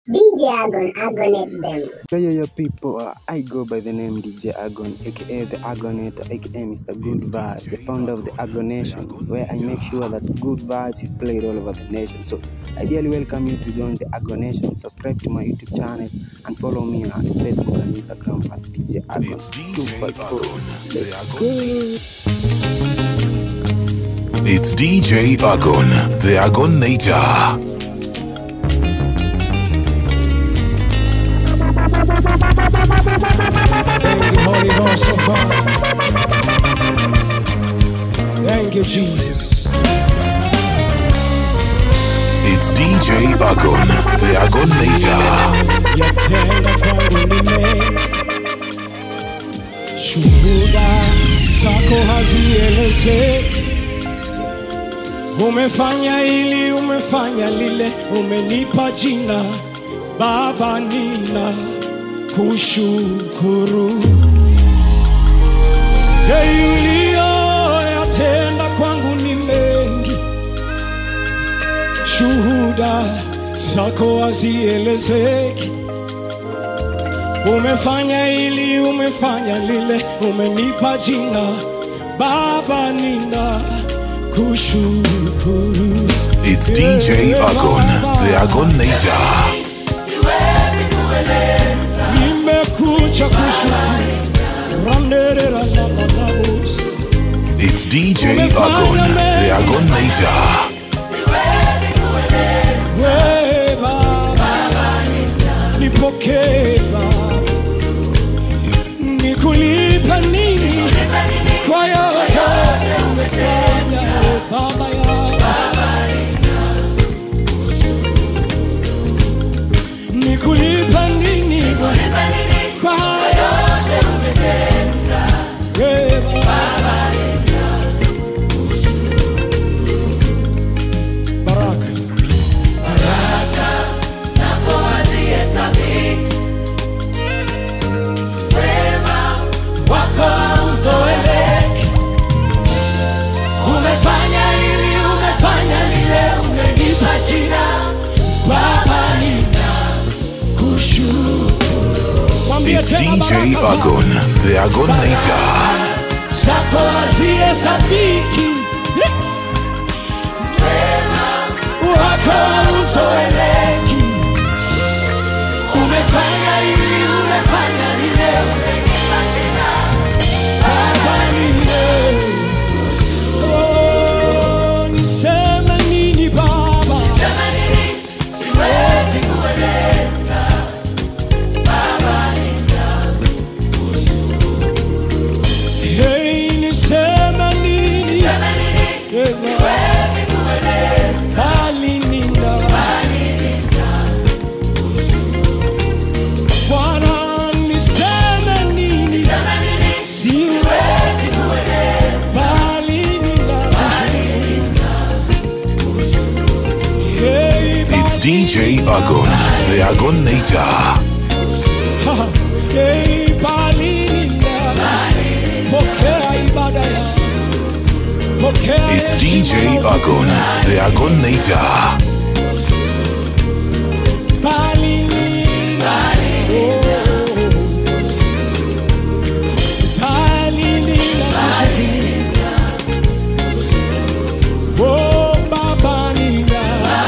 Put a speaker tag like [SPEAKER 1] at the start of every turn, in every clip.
[SPEAKER 1] DJ Agon, Agonet them.
[SPEAKER 2] Yo, yo, yo, people, uh, I go by the name DJ Agon, aka the Agonator, aka Mr. Good Vibes, the founder of the Agonation, where I make sure that good vibes is played all over the nation. So, I ideally welcome you to join the Agonation, subscribe to my YouTube channel, and follow me on Facebook and Instagram as DJ Agon.
[SPEAKER 3] It's DJ
[SPEAKER 2] 254.
[SPEAKER 3] Agon, the
[SPEAKER 2] Let's
[SPEAKER 3] Agon.
[SPEAKER 2] go.
[SPEAKER 3] It's DJ Agon, the Agonator.
[SPEAKER 4] Thank you, Holy Ghost of God. Thank you, Jesus.
[SPEAKER 3] It's DJ Agon, the Agonator.
[SPEAKER 4] Yatenda kwangu ni mengi, shuhuda zako hazielezeki. Umefanya hili, umefanya lile, umenipa jina Baba, nina kushukuru Hey, uliyoyatenda kwangu ni mengi, shuhuda zako hazielezeki. Umefanya hili, umefanya lile, umenipa jina Baba, nina kushukuru.
[SPEAKER 3] It's DJ Agon, the Agonator.
[SPEAKER 4] Nimekuja kushukuru Randerera na manabus.
[SPEAKER 3] It's DJ Agon, the Agonator.
[SPEAKER 4] We Baba, nipokee Baba, nikulipa nini kwa yote umefanya Baba yangu, nikulipa nini kwa yote we Baba. Baraka wako hauzoeleki. Umefanya hili, umefanya lile, umenipa jina Baba, nina kushukuru. Mwambie
[SPEAKER 3] It's
[SPEAKER 4] tena
[SPEAKER 3] DJ
[SPEAKER 4] baraka
[SPEAKER 3] Agon, the Agonator.
[SPEAKER 4] zako hazihesabiki, wako hauzoeleki. Umefanya hili, umefanya lile, umenipa jina Baba, nina Oh, niseme nini Baba? Hey, niseme nini? Eh, bali nina. Bwana, niseme nini? Siwezi bali nina. Hey,
[SPEAKER 3] It's
[SPEAKER 4] bali
[SPEAKER 3] DJ
[SPEAKER 4] nina.
[SPEAKER 3] Agon, the Agonator.
[SPEAKER 4] Hey, bali nina. Pokea ibada ya. Pokea
[SPEAKER 3] It's
[SPEAKER 4] heshima
[SPEAKER 3] DJ
[SPEAKER 4] na
[SPEAKER 3] Agon, the Agonator.
[SPEAKER 4] Bali nina. Oh. Bali nina. Oh, Baba nina.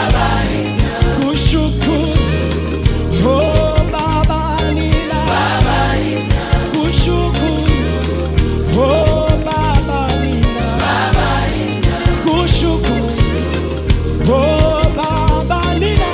[SPEAKER 4] Kushukuru. Oh, Baba nina. Kushukuru. Oh, Baba nina. Kushukuru. Oh, Baba nina.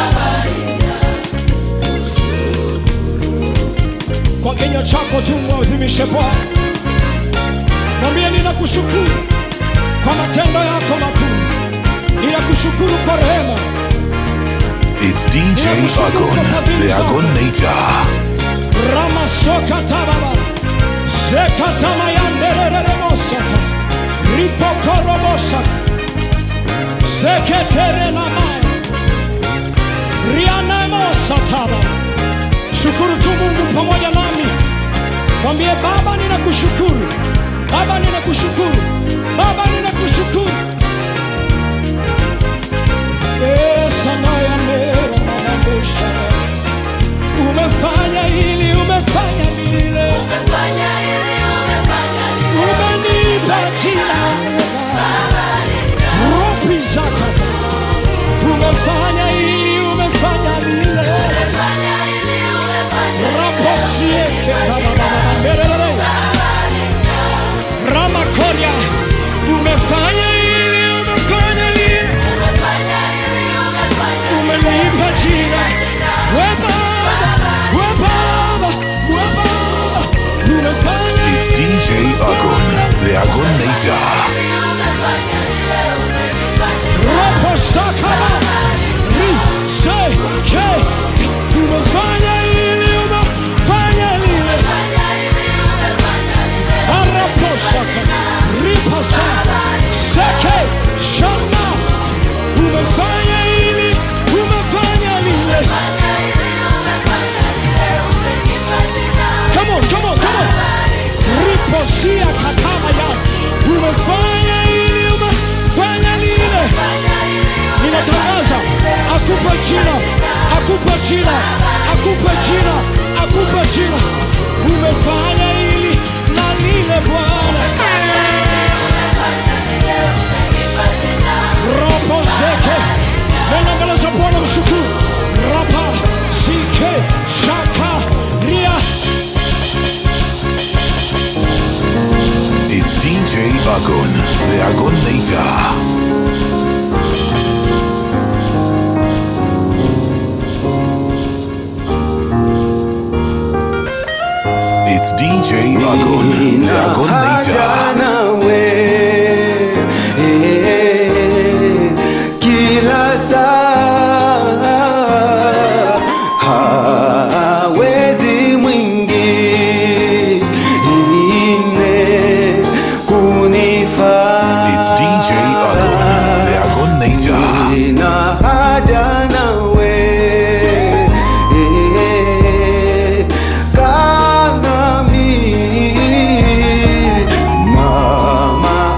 [SPEAKER 4] Kwa kinywa chako tu mwadhimishe Bwana, mwambie ninakushukuru kwa matendo yako makuu, ninakushukuru kwa rehema,
[SPEAKER 3] It's DJ Agon, the Agonator.
[SPEAKER 4] ramasoka tababa zekatamayanderereremosata ripokorobosa seketerenamaya rianemosataba shukuru tu mungu pamoja nami mwambie baba ninakushukuru baba ninakushukuru baba ninakushukuru Yes, anaya nera manabusha
[SPEAKER 3] Agonator.
[SPEAKER 4] Ropo sakaba. Ri se ke. Umefanya hili, umefanya lile. Arapo saka. Ripa sa. Seke. Shama. Umefanya hili, umefanya lile. Come on, come on, come on. Riposia katama ya. Umefanya hili, umefanya lile. Ninatangaza akupe jina, akupe jina, akupe jina, akupe jina. Umefanya hili na lile Bwana. Ropo zeke. Nenda mbele za Bwana mshukuru. Rapa sike shaka ria.
[SPEAKER 3] It's DJ Agon, the Agonator. It's DJ Agon, the Agonator.
[SPEAKER 2] nawe eh, kila saa hawezi mwingine kunifaa
[SPEAKER 3] It's DJ Agon, the Agonator.
[SPEAKER 2] Nina haja nawe eh, kaa nami na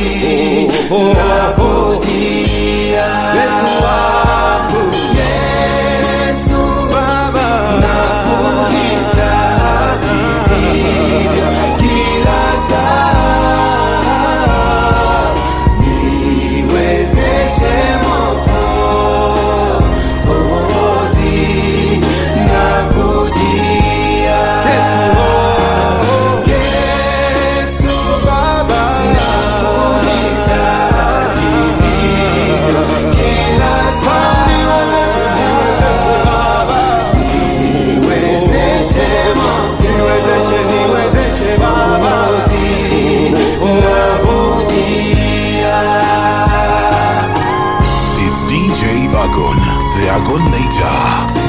[SPEAKER 5] nakujia Yesu wangu Yesu Baba nakuhitaji kila saa niwezeshe Mwokozi nakujia Yesu Yesu Baba nakuhitaji kila saa niwezeshe Baba niwezeshe niwezeshe niwezeshe Baba nakujia
[SPEAKER 3] It's DJ Agon, the Agonator.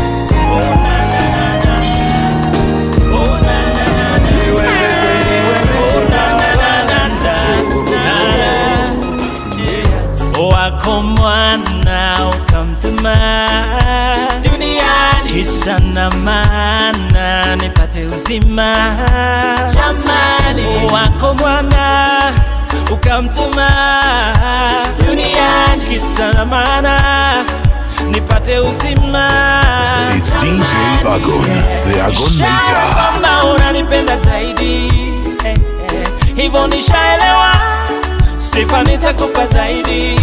[SPEAKER 5] niwezeshe
[SPEAKER 6] wako mwana ukamtuma duniani kisa na maana nipate uzima jamani wako mwana ukamtuma duniani kisa na maana nipate uzima
[SPEAKER 3] It's DJ Agon, the
[SPEAKER 6] Ishara
[SPEAKER 3] Agonator.
[SPEAKER 6] kwamba unanipenda zaidi eh, eh, hivyo nishaelewa sifa nitakupa zaidi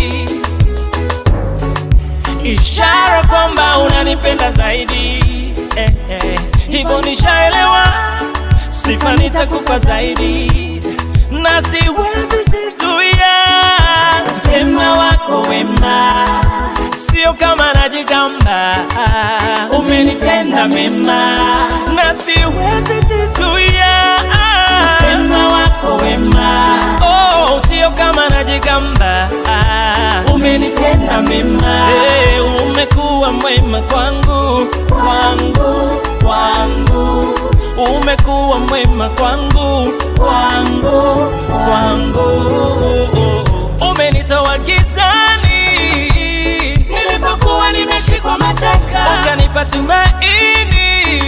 [SPEAKER 6] ishara kwamba unanipenda zaidi eh, eh, hivyo nishaelewa sifa nitakupa zaidi na siwezi jizuia sema wako wema sio kama najigamba umenitenda mema na siwezi jizuia sema wako wema oh, sio kama najigamba umenitenda mema hey, umekuwa mwema kwangu kwangu kwangu umekuwa mwema kwangu kwangu kwangu umenitoa gizani nilipokuwa nimeshikwa mateka ukanipa tumaini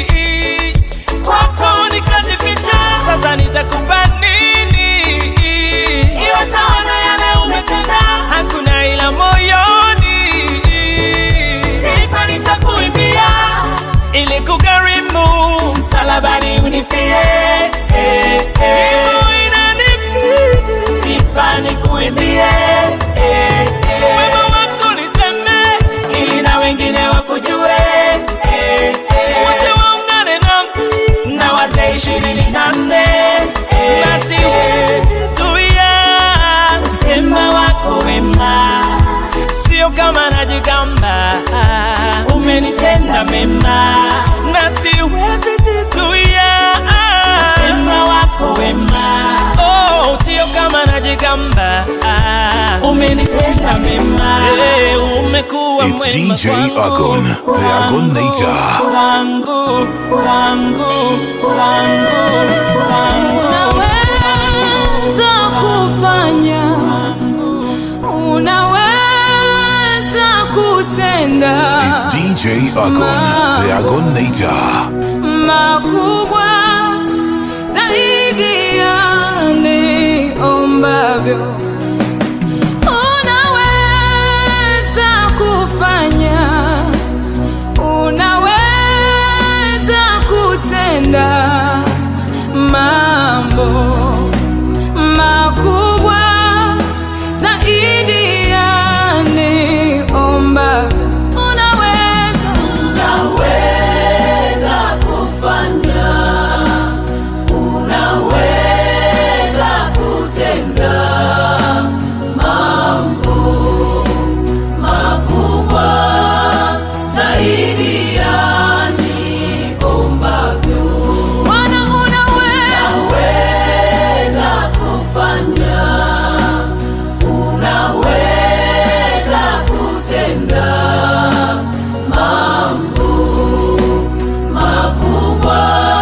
[SPEAKER 6] kwako nikajificha sasa nitakupa nini iwe sawa na yale umetenda hakuna ila moyoni sifa nitakuimbia ili kugharimu msalabani unifie eh, eh. Hivyo inanibidi sifa nikuimbie eh, eh. wema wako niseme ili na wengine wakujue eh, eh. wote waungane nami na wazee ishirini na nne eh, na siwezi jizuia usema wako wema sio kama najigamba umenitenda mema na siwezi jizuia sema wako wema oh, sio kama najigamba umenitenda mema hey, umekuwa
[SPEAKER 3] It's
[SPEAKER 6] mwema
[SPEAKER 3] DJ
[SPEAKER 6] kwangu,
[SPEAKER 3] Agon, the
[SPEAKER 6] kwangu,
[SPEAKER 3] Agonator.
[SPEAKER 6] kwangu kwangu kwangu kwangu
[SPEAKER 7] unaweza kufanya unaweza kutenda
[SPEAKER 3] It's DJ Agon, the Agonator.
[SPEAKER 7] makubwa zaidi ya niombavyo unaweza kufanya unaweza kutenda mambo makubwa zaidi ya niombavyo unaweza unaweza kufanya unaweza kutenda mambo makubwa zaidi ya niombavyo Bwana unaweza kufanya unaweza kutenda mambo makubwa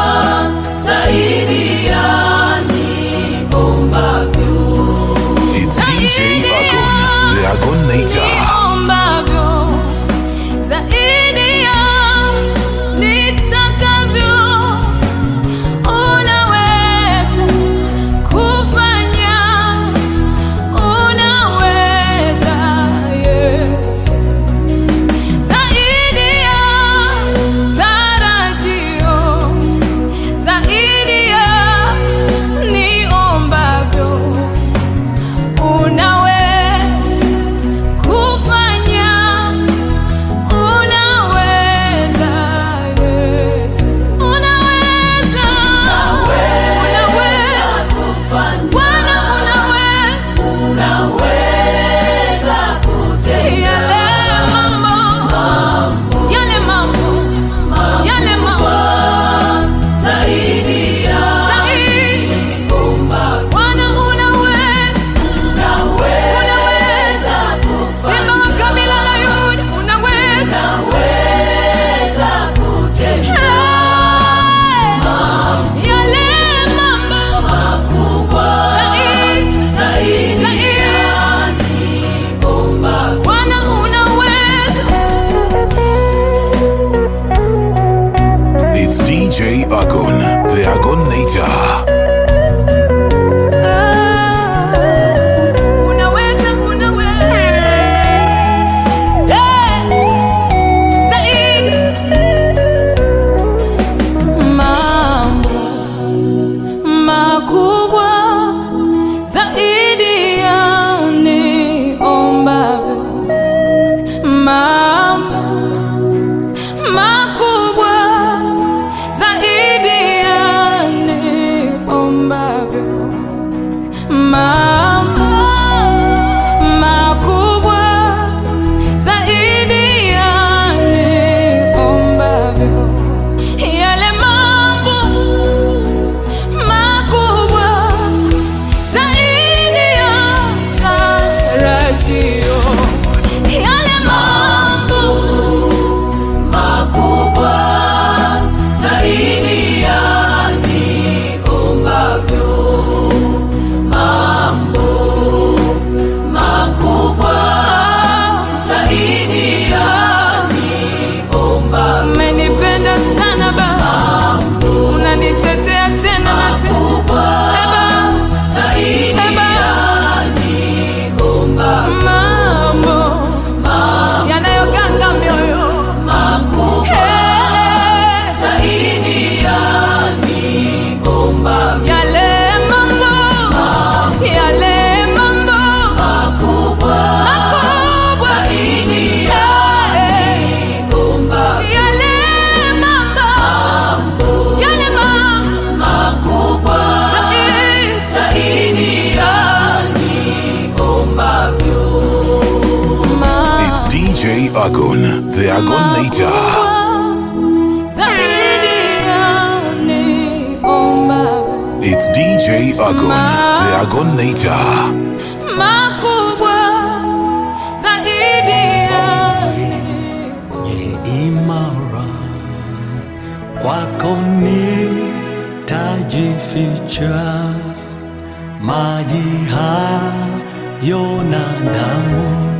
[SPEAKER 7] zaidi ya niombavyo
[SPEAKER 3] It's DJ Agon, the Agonator.
[SPEAKER 7] niombavyo zaidi ya nitakavyo unaweza kufanya
[SPEAKER 3] DJ Agon, the Agonator.
[SPEAKER 7] Unaweza, unaweza. Eh, zaidi. Mambo makubwa zaidi ya niombavyo. Mambo makubwa zaidi ya niombavyo mambo makubwa zaidi ya niombavyo. Yale mambo makubwa zaidi ya tarajio. Yale mambo makubwa zaidi ya niombavyo makubwa zaidi ya niomba. Umenipenda sana Baba, unanitetea tena na tena. Eba, eba, mambo yanayoganga mioyo Eh, yale mambo yale mambo makubwa Eh, yale mambo yale mambo zaidi ya
[SPEAKER 3] It's DJ Agon, the Agonator.
[SPEAKER 7] zaidi ya niombavyo.
[SPEAKER 3] It's DJ Agon, the Agonator.
[SPEAKER 7] makubwa zaidi ya niombavyo.
[SPEAKER 8] Ye imara kwako nitajificha, maji hayo na damu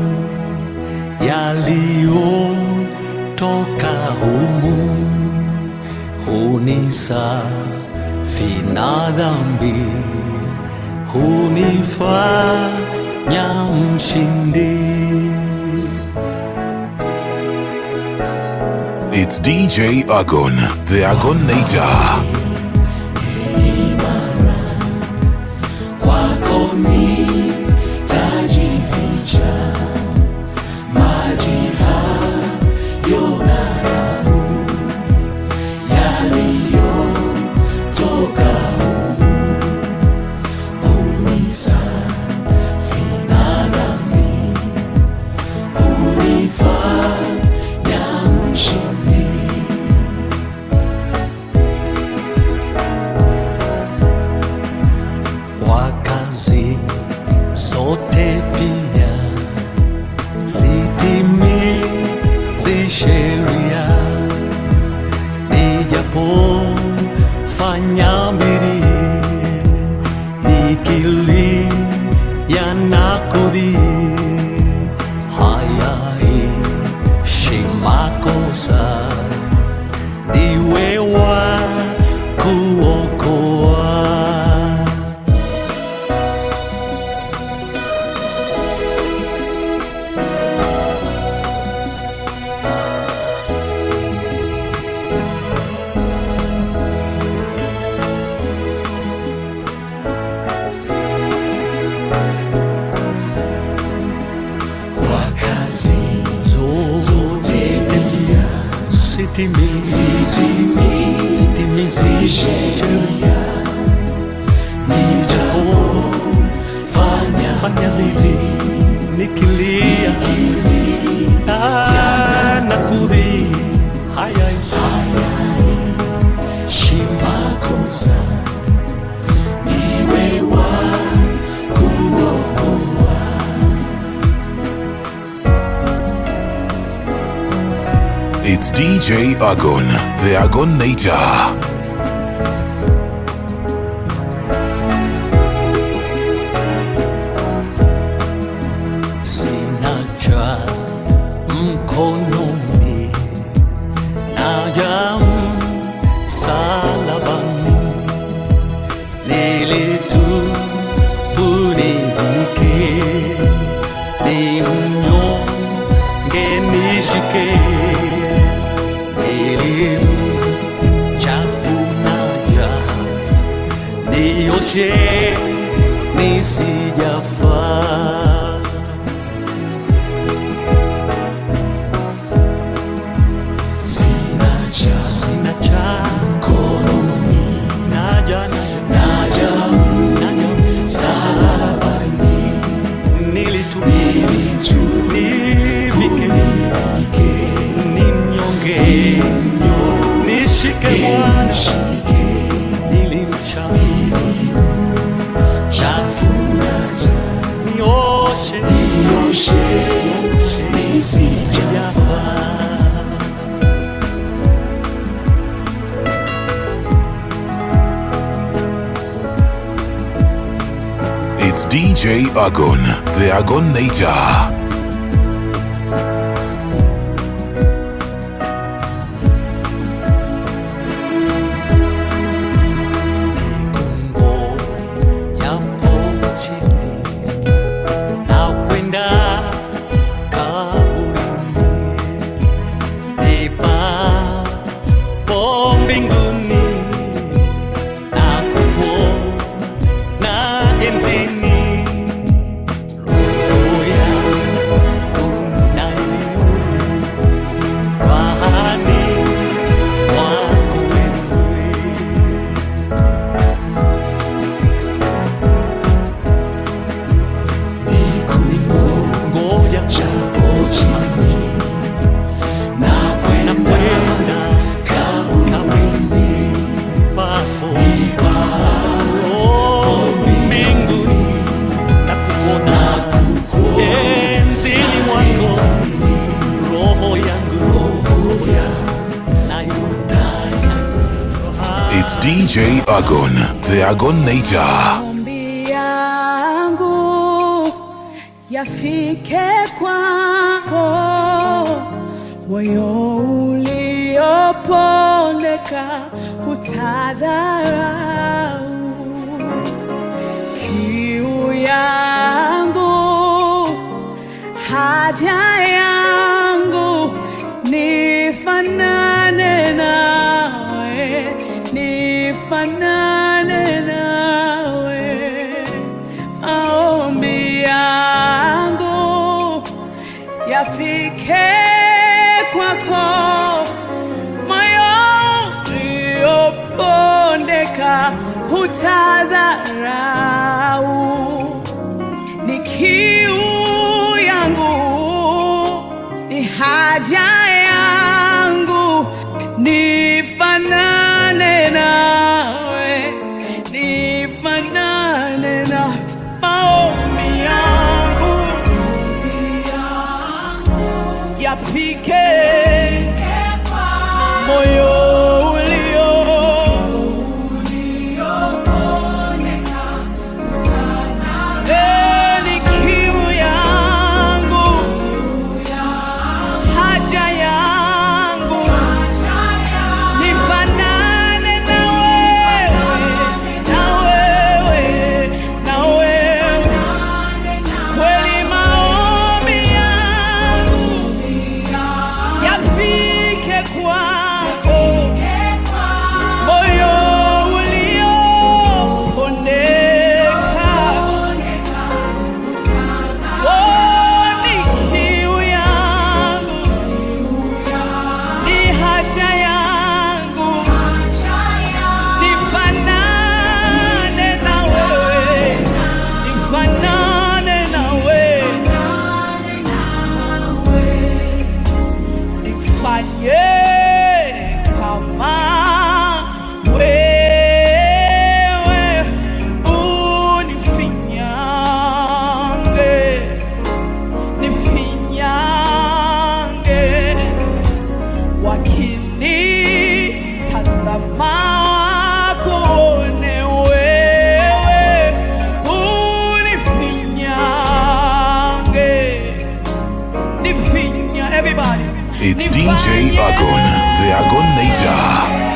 [SPEAKER 8] yaliyotoka humu hunisafi na dhambi, hunifanya mshindi.
[SPEAKER 3] It's DJ Agon, the Agonator.
[SPEAKER 8] kwako nitajificha, maji hayo na damu yaliyotoka humu hunisafi na dhambi, hunifanya mshindi. kwa kazi zote pia sitimizi sheria, nijapofanya bidii nikilia na kudhii, hayaishi makosa, ndiwe wa kuokoa. kwa kazi zote pia sitimizi sitimizi sheria nijapofanya fanya bidii nikilia Ah, na kudhi haya shimakosa niwe wa kuokoa
[SPEAKER 3] It's DJ Agon, the Agonator.
[SPEAKER 8] sina cha mkononi naja msa nioshe nisijafaa sina cha sina cha mkononi naja naja naja msalabani nilitumia nivike ni mnyonge nishike Bwana nilimcha chafuna nioshe nioshe nisijafaa
[SPEAKER 3] It's DJ Agon, the Agonator.
[SPEAKER 8] Kongo yapo chini na kwenda kaburini, nipapo mbinguni na kupo na enzini roho yangu nayo rahani mwako wewe ngoja na kwenda kwenda kabrini papo Oh, mbinguni na kuona enzini mwako roho yangu nayo
[SPEAKER 3] It's DJ Agon, the Agonator.
[SPEAKER 7] maombi yangu yafike kwako, moyo uliopondeka utadharau kiu yangu, haja yangu, nifanane nawe, nifanane nawe, maombi yangu yafike kwako, moyo uliopondeka hutadharau ni kiu yangu, ni haja yangu, nifanane nawe, nifanane na maombi yangu yafike moyo ulio Eh, ni kiu yangu, haja yangu, nifanane na wewe, na wewe, na wewe. Kweli maombi yangu yafike kwako, moyo uliopondeka Oh, ni kiu yangu, ni haja yangu, nifanane na wewe, nifanane na wewe, nifanye kama wewe unifinyange nifinyange wakinitazama wakuone wewe unifinyange nifinya everybody
[SPEAKER 3] It's DJ
[SPEAKER 7] Nifanye
[SPEAKER 3] Agon, the Agonator.